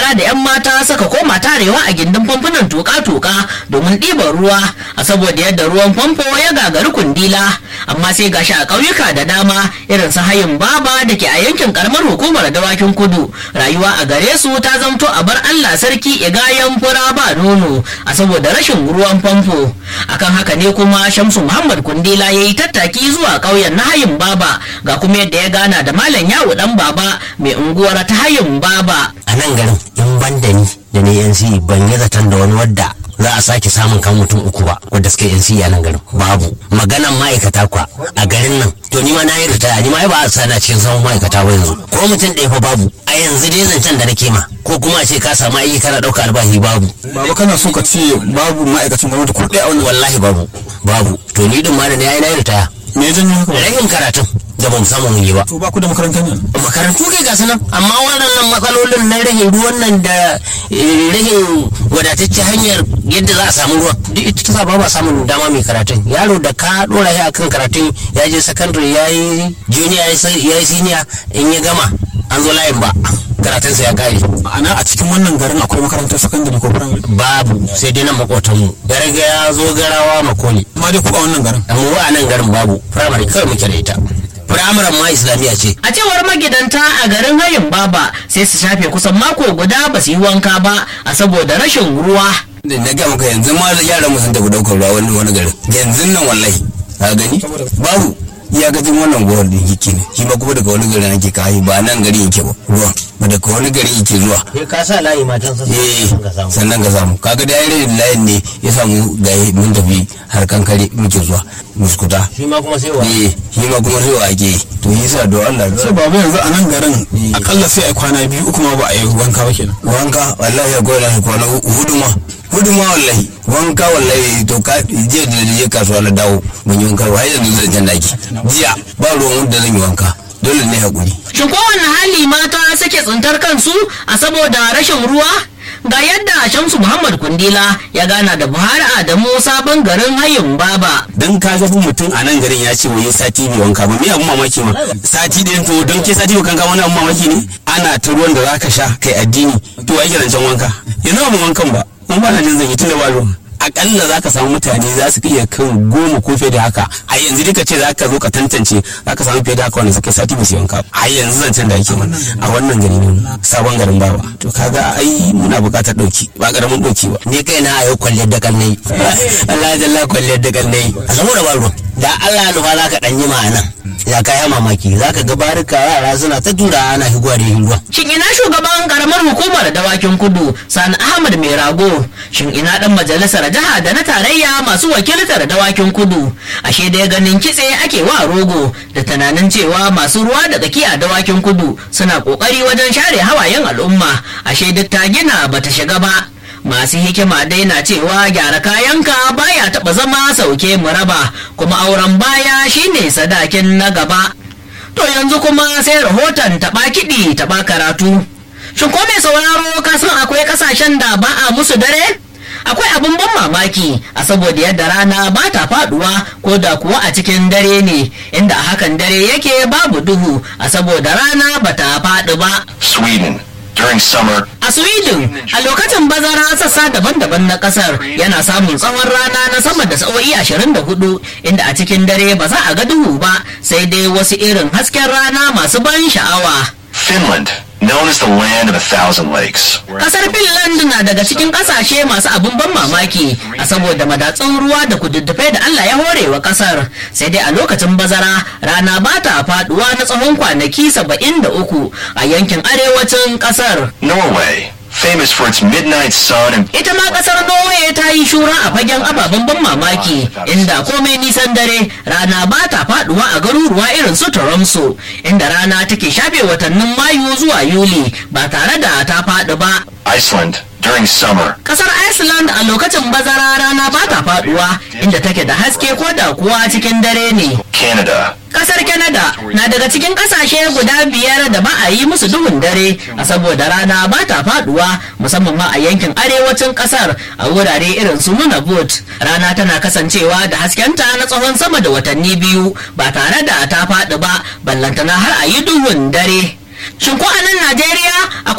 yara da 'yan mata suka koma tarewa a gindin famfunan tuka-tuka domin ɗiban ruwa a saboda yadda ruwan famfo ya gagari kundila amma sai gashi a ƙauyuka da dama irin su hayin baba da ke a yankin karamar hukumar dawakin kudu rayuwa a gare su ta zamto a bar allah sarki igayen fura ba nono a saboda rashin ruwan famfo akan haka ne kuma shamsu muhammad kundila ya yi tattaki zuwa ƙauyen na hayin baba ga kuma yadda ya gana da malam yawo dan baba mai unguwar ta hayin baba a nan garin in ban da ni da ne NC ban yi zaton da wani wadda za a sake samun kan mutum uku ba wadda suka NC a nan garin babu maganan ma'aikata kwa a garin nan to ni ma na yi ritaya ni ma ba a sana cikin samun ma'aikata ba yanzu ko mutum ɗaya fa babu a yanzu dai zancen da nake ma ko kuma a ce ka samu aiki kana ɗauka albashi babu baba kana so ka ce babu ma'aikacin gwamnati ko ɗaya a wannan wallahi babu babu to ni din ma da ni ai na yi ritaya me ya janyo haka ba rashin karatun da ba mu samu mun yi ba to ba ku da makarantar ne makarantu kai ga nan amma waɗannan matsalolin na rahin ruwan nan da eh, rahin wadataccen hanyar yadda za a samu ruwa duk ita ta sa ba ba samun dama mai karatun yaro da ka dora shi akan karatun ya je secondary ya yi junior ya yi ya yi senior in ya gama an zo layin ba karatunsa ya kare ma'ana a cikin wannan garin akwai makarantar sakandare ko firamare babu sai dai nan makotanmu ya riga ya zo garawa makoli amma dai ku a wannan garin amma wa a nan garin babu firamare kawai muke da ita firamaren ma islamiyya ce a cewar magidanta a garin hayin baba sai su shafe kusan mako guda ba su yi wanka ba a saboda rashin ruwa da na ga maka yanzu ma yaran mu sun tafi daukar ruwa wani wani garin yanzu nan wallahi ka gani babu ya gajin wannan gowar da yake ne shi ma kuma daga wani garin ake kayi ba nan gari yake ba ruwan ba daga wani gari yake zuwa sai ka sa layi matan sa eh sannan ka samu kaga da yayin layin ne ya samu ga mun tafi har kankare muke zuwa muskuta shi ma kuma sai wa eh shi ma kuma sai wa ake yi to yasa don Allah sai baba yanzu a nan garin akalla sai a kwana biyu uku ma ba a yi wanka ba kenan wanka wallahi ya goya shi kwana hudu ma hudu ma wallahi wanka wallahi to ka jiya da je kasuwa na dawo mun yi wanka har yanzu zan jan daki jiya ba ruwan wanda zan yi wanka dole ne hakuri shin kowane hali mata suke tsintar kansu a saboda rashin ruwa ga yadda shamsu muhammad kundila ya gana da buhari adamu sabon garin hayin baba dan ka ga mutum a nan garin ya ce wai sati bai wanka ba me abun mamaki ma sati ɗayan to don ke sati bai kanka wani abun mamaki ne ana ta ruwan da zaka sha kai addini to ai zancen wanka yanzu ba mu wankan ba mun ba na jin zan yi tunda ba ruwan akalla za ka samu mutane za su iya kan goma ko fiye da haka a yanzu duka ce za ka zo ka tantance za ka samu fiye da haka wanda suka sati ba su yanka a yanzu zancen da ake mana a wannan gari ne sabon garin bawa to kaga ai muna buƙatar ɗauki ba ƙaramin ɗauki ba ni kai na a yau kwalliyar da kannai Allah jalla kwalliyar da kannai a saboda ba ruwan da Allah ya nufa za ka ɗan yi ma'anan ya kaya mamaki za ka ga barika yara suna ta tura ana higuwa da ruwa shin ina shugaban karamar hukumar dawakin kudu sani ahmad mai rago shin ina dan majalisar jiha da na tarayya masu wakiltar dawakin kudu ashe dai ganin kitse ake wa rogo da tunanin cewa masu ruwa da tsaki a dawakin kudu suna kokari wajen share hawayen al'umma ashe duk ta gina bata shiga ba masu hikima dai na cewa gyara kayanka baya taba zama sauke mu raba kuma auren baya shine sadakin na gaba to yanzu kuma sai rahoton taba kiɗi taba karatu shin ko mai sauraro ka san akwai kasashen da ba a musu dare akwai abin ban mamaki a saboda yadda rana ba ta faduwa ko da kuwa a cikin dare ne inda a hakan dare yake babu duhu a saboda rana ba ta faɗi ba Sweden. During summer, A Sweden, a lokacin bazara sassa daban-daban na kasar yana samun tsawon rana na sama da sa'o'i 24 inda a cikin dare ba za a ga duhu ba sai dai wasu irin hasken rana masu ban sha'awa. Finland, known as the land of a thousand lakes. Kasar Finland na daga cikin kasashe masu abin ban mamaki a saboda madatsun ruwa da kududdufai da Allah ya hore wa kasar sai dai a lokacin bazara rana ba ta faduwa na tsawon kwanaki 73 a yankin arewacin kasar. Norway, famous for its midnight sun and ita ma kasar norway ta yi shura a fagen ababen ban mamaki inda komai nisan dare rana ba ta faduwa a garuruwa irin su toronto inda rana take shafe watannin mayu zuwa yuli ba tare da ta faɗi ba Iceland, during summer. kasar iceland a lokacin bazara rana ba ta faduwa inda take da haske ko da kuwa cikin dare ne Canada, kasar canada na daga cikin kasashe guda biyar da ba a yi musu duhun dare a saboda rana ba ta faduwa musamman ma a yankin arewacin kasar a wurare irin su nunavut rana tana kasancewa da haskenta na tsawon sama da watanni biyu ba tare da ta faɗi ba ballantana har a yi duhun dare shin ko a nan najeriya